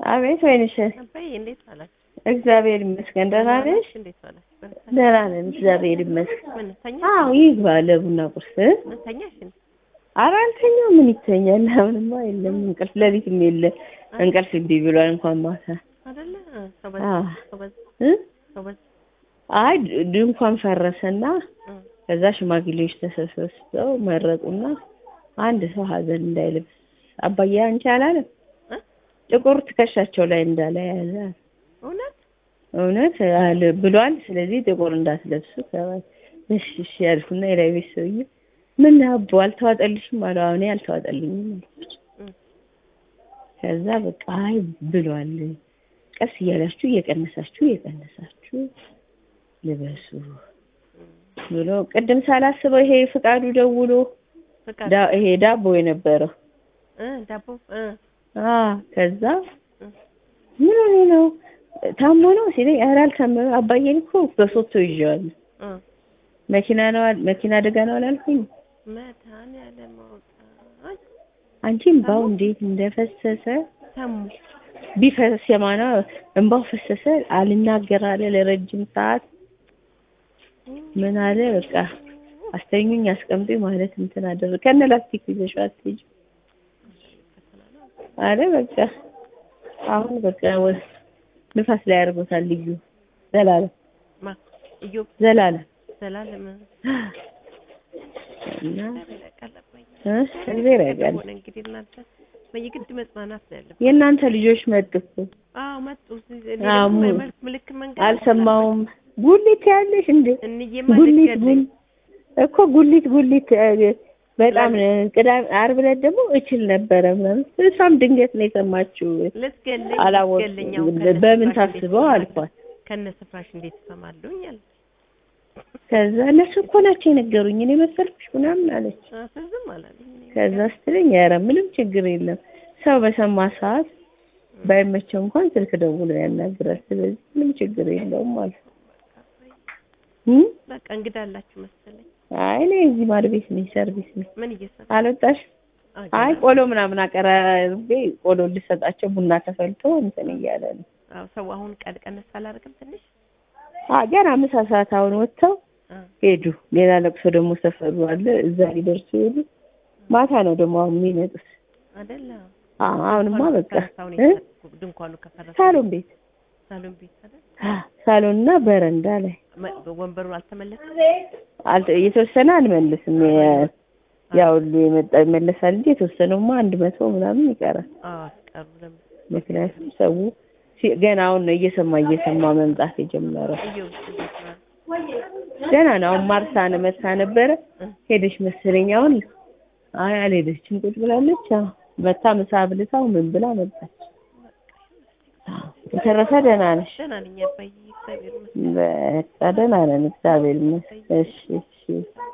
አቤት ወይንሽ፣ አባዬ እንዴት ዋላችሁ? እግዚአብሔር ይመስገን። ደህና ነሽ? እንዴት ዋላችሁ? በርታ። ደህና ነን፣ እግዚአብሔር ይመስገን። ምን ተኛ? አዎ ይግባ ለቡና ቁርስ። ምን ተኛሽ? እንዴ? ኧረ አልተኛም። ምን ይተኛል? አሁንማ የለም እንቅልፍ፣ ሌሊትም የለ እንቅልፍ እምቢ ብሏል። እንኳን ማታ አይደለ? ሰው በዛ አዎ። ሰው በዛ እ? ሰው በዛ አይ ድ- ድንኳን ፈረሰና እ፣ ከዛ ሽማግሌዎች ተሰብስበው መረቁና አንድ ሰው ሀዘን እንዳይለብስ አባዬ አንቺ አላለም እ? ጥቁር ትከሻቸው ላይ እንዳለ ያዘ እውነት እውነት አለ ብሏል። ስለዚህ ጥቁር እንዳትለብሱ ተባለ። እሺ እሺ ያልኩና የላይ ቤት ሰውዬ ምን አቦ አልተዋጠልሽም አለ። አሁን አልተዋጠልኝም አልኩት። እ፣ ከዛ በቃ አይ ብሏል፣ ቀስ እያላችሁ እየቀነሳችሁ እየቀነሳችሁ ልበሱ ብሎ ቅድም ሳላስበው ይሄ ፍቃዱ ደውሎ ፍቃድ ዳ- ይሄ ዳቦ የነበረው እ፣ ዳቦ እ፣ አ ከዛ እ፣ ምን ሆኖ ነው ታሞ ነው ሲለኝ ኧረ አልታመመም አባዬን እኮ በሶቶ ይዤዋለሁ እ፣ መኪና ነው አል- መኪና አደጋ ነው አላልኩኝ መድኃኒዓለም አውጣኝ። አንቺ እምባው እንዴት እንደፈሰሰ ሰሙ ቢፈስ የማና እንባው ፈሰሰ አልናገር አለ ለረጅም ሰዓት ምን አለ በቃ አስተኙኝ አስቀምጡኝ ማለት እንትን አደረገ ከነ ላስቲክ ይዘሽው አትሄጂም አለ በቃ አሁን በቃ ወ- ንፋስ ላይ አድርጎታል ልዩ ዘላለም ማ እዮብ ዘላለም ዘላለም እና ያውቃል አባዬ። እ እግዚአብሔር ያውቃል ሆነ እንግዲህ እናንተ በየግድ መጽናናት ነው ያለብን። የእናንተ ልጆች መጡ እኮ አዎ መጡ። እኔ አዎ፣ ደግሞ ሙ- መልክ ምልክት መንገድ አልሰማውም ጉሊት ያለሽ እንዴ እንዬማ ጉሊት ልትገለኝ ጉል እኮ ጉሊት ጉሊት እ፣ በጣም ቅዳሜ ዓርብ ዕለት ደግሞ እችል ነበረ ምናምን እሷም ድንገት ነው የሰማችው ልትገለኝ አላወቅኩም ልትገለኝ አሁን በምን ከነ ስፍራሽ እንዴት ታስበው እሰማለሁ? አልኳት ከነ ስፍራሽ እንዴት እሰማለሁኝ አለ። ከዛ እነሱ እኮ ናቸው የነገሩኝ እኔ መሰልኩሽ ምናምን አለች አዎ፣ ዝም አላለኝ። እኔ ከዛ ስትለኝ ኧረ ምንም ችግር የለም ሰው በሰማ ሰዓት ባይመቸው እንኳን ስልክ ደውሎ ያናግራል ስለዚህ ምንም ችግር የለውም አለ እም? በቃ እንግዳ አላችሁ መሰለኝ። አይ እኔ እዚህ ማድ ቤት ነኝ ሰርቪስ ነኝ ምን እየሰራ አልወጣሽ አዎ፣ አይ ገና- ቆሎ ምናምን አቀራርቤ ቆሎ ልሰጣቸው ቡና ተፈልቶ እንትን እያለ ነው አዎ፣ ሰው አሁን ቀን ቀነስ አላደርግም ትንሽ አ ገና ምሳ ሰዓት አሁን ወጥተው አዎ፣ ሄዱ ሌላ ለቅሶ ደግሞ ሰፈሩ አለ እዛ ሊደርሱ ሄዱ ማታ ነው ደግሞ አሁን የሚመጡት አይደለ አ አሁንማ ድንኳኑ በቃ ከፈረሰ አሁን እ? የተፈረሰ- ድንኳኑ ከፈረሰ ሳሎን ቤት ሳሎን ቤት አይደል ሳሎን እና በረንዳ ላይ መ- ወንበሩ አልተመለሰም። አልተ- የተወሰነ አንመልስም የ- ያው ሁሉ የመጣ ይመለሳል እንጂ የተወሰነውማ አንድ መቶ ምናምን ይቀራል አዎ አስቀሩ ለምን ምክንያቱም ሰው ሲ- ገና አሁን ነው እየሰማ እየሰማ መምጣት የጀመረው እየው እንዴት ነው? ገና ነው አሁን ማርሳ ነው መታ ነበረ እ? ሄደች መሰለኝ አሁን አይ አልሄደችም ቁጭ ብላለች አዎ መታ ምሳ ብልታው ምን ብላ መጣች አዎ የተረፈ ደህና ነሽ ደህና ነኝ አባዬ፣ እግዚአብሔር ይመስገን። በቃ ደህና ነን እግዚአብሔር ይመስገን እሺ እሺ